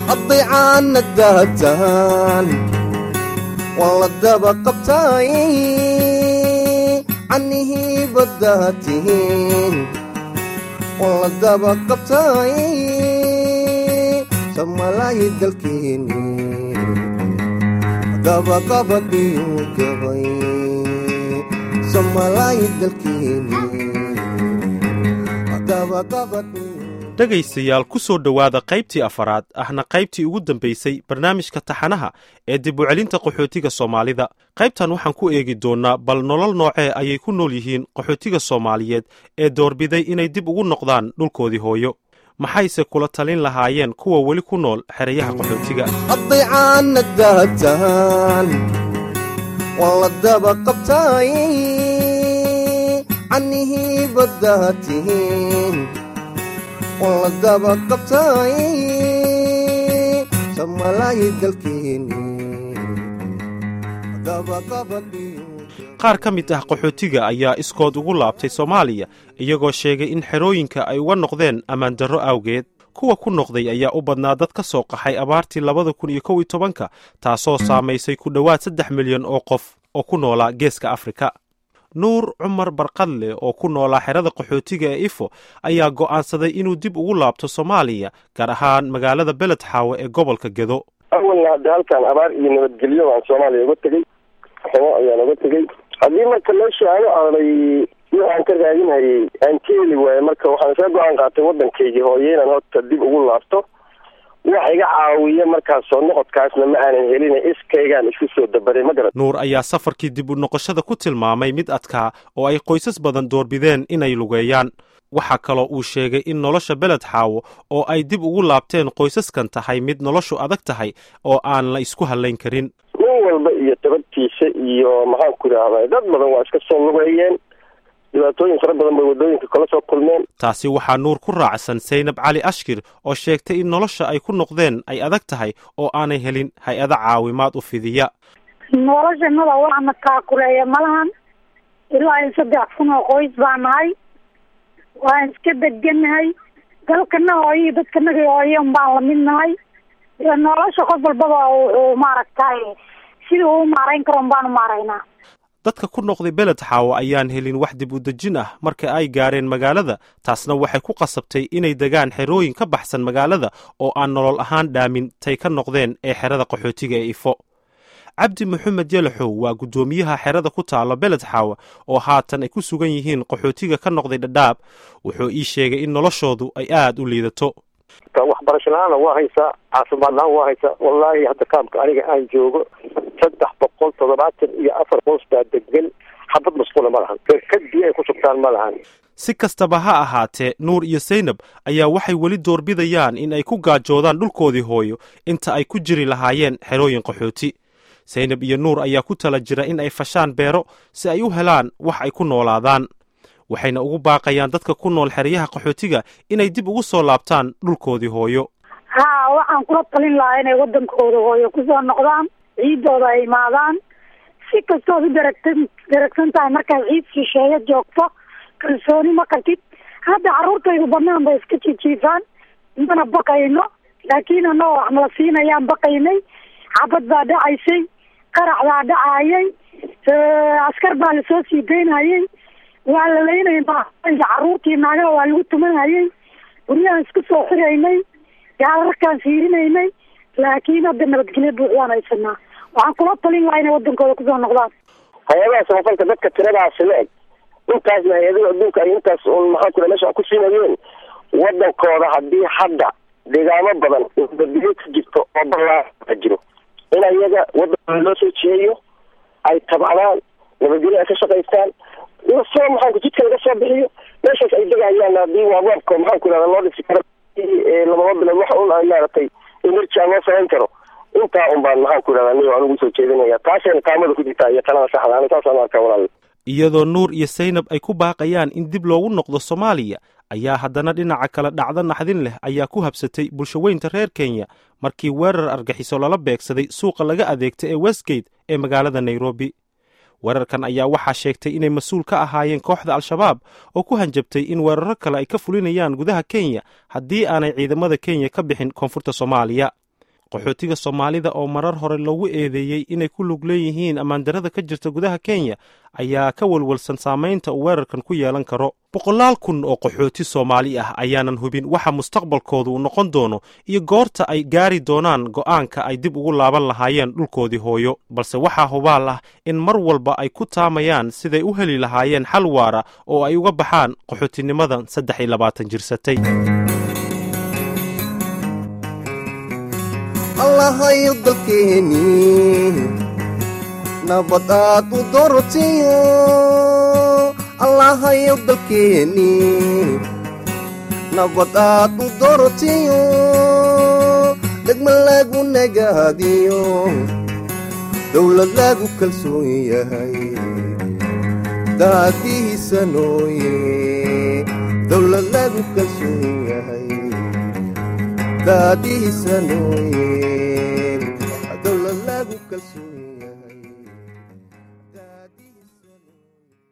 hadday caana daataan waan la daba qabtaay cannihii baddaa tihiin waan la daba qabtaay samalaayi dalkeeni dabaqabadhiyu gabay samalaayi dalkeeni dabaqabadhiyu dhegaystayaal ku soo dhowaada qaybtii afaraad ahna qaybtii ugu dambaysay barnaamijka taxanaha ee dib u celinta qaxootiga soomaalida qaybtan waxaan ku eegi doonnaa bal nolol noocee ayay ku nool yihiin qaxootiga soomaaliyeed ee doorbiday inay dib ugu noqdaan dhulkoodii hooyo maxayse kula talin lahaayeen kuwa weli ku nool xerayaha qaxootiga hadday caana daataan waan la daba qabtaay cannihii baddaa tihiin waan la daba qabtaay samalaayi dalkeeni dabaqabadhiyu qaar ka mid ah qaxootiga ayaa iskood ugu laabtay soomaaliya iyagoo sheegay in xerooyinka ay uga noqdeen ammaandarro awgeed kuwa ku noqday ayaa u badnaa dad ka soo qaxay abaartii labada kun iyo kow iyo tobanka taasoo saamaysay ku dhowaad saddex milyan oo qof oo ku noolaa geeska afrika nuur cumar barqadle oo ku noolaa xerada qaxootiga ee ifo ayaa go'aansaday inuu dib ugu laabto soomaaliya gaar ahaan magaalada beled xaawe ee gobolka gedo awalna hadda halkan abaar iyo nabadgelyo aan soomaaliya uga tegey xumo ayaan uga tegey haddii marka meesha aan u aaday waxaan ka raadinhayay aan ka heli waaye marka waxaan iska go-aan qaatay waddankaygii hooye inaan horta dib ugu laabto wax iga caawiya markaas soo noqodkaasna ma aanan helin iskaygaan isku soo dabaray ma garat nuur ayaa safarkii dib u noqoshada ku tilmaamay mid adkaa oo ay qoysas badan doorbideen inay lugeeyaan waxaa kaloo uu sheegay in nolosha beled xaawo oo ay dib ugu laabteen qoysaskan tahay mid noloshu adag tahay oo aan la isku hallayn karin nin walba iyo tabadtiisa iyo maxaan ku idhaahdaa dad badan waa iska soo lugeeyeen dhibaatooyin fara badan bay waddooyinka kala soo kulmeen taasi waxaa nuur ku raacsan saynab cali ashkir oo sheegtay in nolosha ay ku noqdeen ay adag tahay oo aanay helin hay-ada caawimaad u fidiya noloshanada waxna kaakuleeya malahan ilaa in saddex kun oo qoys baa nahay waan iska deganahay dalkana hooyo dadkanaga hooyo unbaan lamid nahay nolosha qof walbaba wuxuu maaragtay sidii uu maarayn karo un baanu maaraynaa dadka ku noqday beled xaawo ayaan helin wax dib u dejin ah marka ay gaareen magaalada taasna waxay ku qasabtay inay degaan xerooyin ka baxsan magaalada oo aan nolol ahaan dhaamin tay ka noqdeen ee xerada qaxootiga ee ifo cabdi maxamed yalaxow waa guddoomiyaha xerada ku taalo beled xaawa oo haatan ay ku sugan yihiin qaxootiga ka noqday dhadhaab wuxuu ii sheegay in noloshoodu ay aad u liidato waxbarasho la-aana waa haysaa caafimaad la-aan waa haysaa wallaahi hadda kaamka aniga aan joogo saddex boqol toddobaatan iyo afar qoys baa degan xabad masquula ma lahan berkad biyo ay ku sugtaan ma lahan si kastaba ha ahaatee nuur iyo saynab ayaa waxay weli doorbidayaan in ay ku gaajoodaan dhulkoodii hooyo inta ay ku jiri lahaayeen xerooyin qaxooti saynab iyo nuur ayaa ku tala jira in ay fashaan beero si ay u helaan wax ay ku noolaadaan waxayna ugu baaqayaan dadka ku nool xeryaha qaxootiga inay dib ugu soo laabtaan dhulkoodii hooyo haa waxaan kula talin lahaa inay waddankooda hooyo kusoo noqdaan ciiddooda ay imaadaan si kastood u daragtan daragsan tahay markaad ciid shisheeyo joogto kalsooni ma qabtid hadda carruurtaydu banaan bay iska jijiifaan mana baqayno laakiin annagoo wax nala siinayaan baqaynay xabad baa dhacaysay qarax baa dhacayay askar baa lasoo sii daynayay waa la leynay carruurtii naagaha waa lagu tumanayay guryahaan isku soo xiraynay gaalarkaan fiirinaynay laakiin hadda nabadgelyo buuxdaan haysanaa waxaan kula talin lahaa inay wadankooda kusoo noqdaan hay-adaha samafalka dadka tiradaasi la eg intaasna hay-adaha adduunka ay intaas un maxaan ku meesha ku siinayeen wadankooda haddii hadda deegaamo badan nabadgelyo ka jirto oo ballaa jiro in ayaga wadankooda loo soo jeeyo ay tabcdaan nabadgelyo ay ka shaqaystaan lasoo maxaanku jidka laga soo bixiyo meeshaas ay degayaan haddii waawaabka maxaan ku ihahda loo dhisi karo lababa bilood wax un ay maaragtay emerji aan loo samayn karo intaa un baan maxaan ku ihahda anigo anigu soo jeedinaya taasayna taamada ku jirtaa iyo talada saxda ani saasaan arkaa walaal iyadoo nuur iyo saynab ay ku baaqayaan in dib loogu noqdo soomaaliya ayaa haddana dhinaca kale dhacdo naxdin leh ayaa ku habsatay bulshaweynta reer kenya markii weerar argaxiso lala beegsaday suuqa laga adeegta ee westgate ee magaalada nairobi weerarkan ayaa waxaa sheegtay inay mas-uul ka ahaayeen kooxda al-shabaab oo ku hanjabtay in weeraro kale ay ka fulinayaan gudaha kenya haddii aanay ciidamada kenya ka bixin koonfurta soomaaliya qaxootiga soomaalida oo marar hore loogu eedeeyey inay ku lug leeyihiin ammaandarrada ka jirta gudaha kenya ayaa ka walwalsan saamaynta uu weerarkan ku yeelan karo boqolaal kun oo qaxooti soomaali ah ayaanan hubin waxa mustaqbalkoodu uu noqon doono iyo goorta ay gaari doonaan go'aanka ay dib ugu laaban lahaayeen dhulkoodii hooyo balse waxaa hubaal ah in mar walba ay ku taamayaan siday u heli lahaayeen xal waara oo ay uga baxaan qaxootinimadan saddex iyo labaatan jirsatay allahayo dalkeeni nabad aad u dorotiyo allahayo dalkeeni nabad aad u dorotiyo degma lagu nagaadiyo dowlad lagu kalsoon yahay daadihiisa nooye dowlad lagu kalsoon yahay daadihiisa nooye dowlad lagu kalsoon yahay